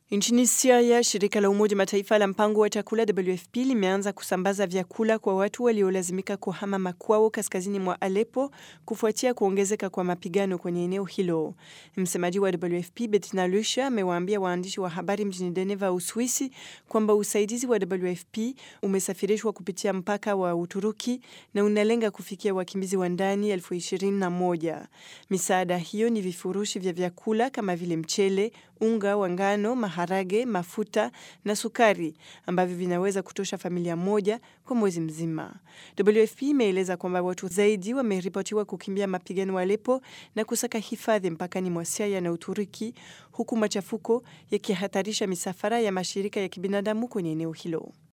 Nchini Syria, shirika la Umoja Mataifa la mpango wa chakula WFP limeanza kusambaza vyakula kwa watu waliolazimika kuhama makwao kaskazini mwa Aleppo kufuatia kuongezeka kwa mapigano kwenye eneo hilo. Msemaji wa WFP Bettina Luescher amewaambia waandishi wa habari mjini Geneva, Uswisi, kwamba usaidizi wa WFP umesafirishwa kupitia mpaka wa Uturuki na unalenga kufikia wakimbizi wa ndani elfu ishirini na moja. Misaada hiyo ni vifurushi vya vyakula kama vile mchele, unga wa ngano, maharage, mafuta na sukari ambavyo vinaweza kutosha familia moja kwa mwezi mzima. WFP imeeleza kwamba watu zaidi wameripotiwa kukimbia mapigano Aleppo na kusaka hifadhi mpakani mwa Syria na Uturuki, huku machafuko yakihatarisha misafara ya mashirika ya kibinadamu kwenye eneo hilo.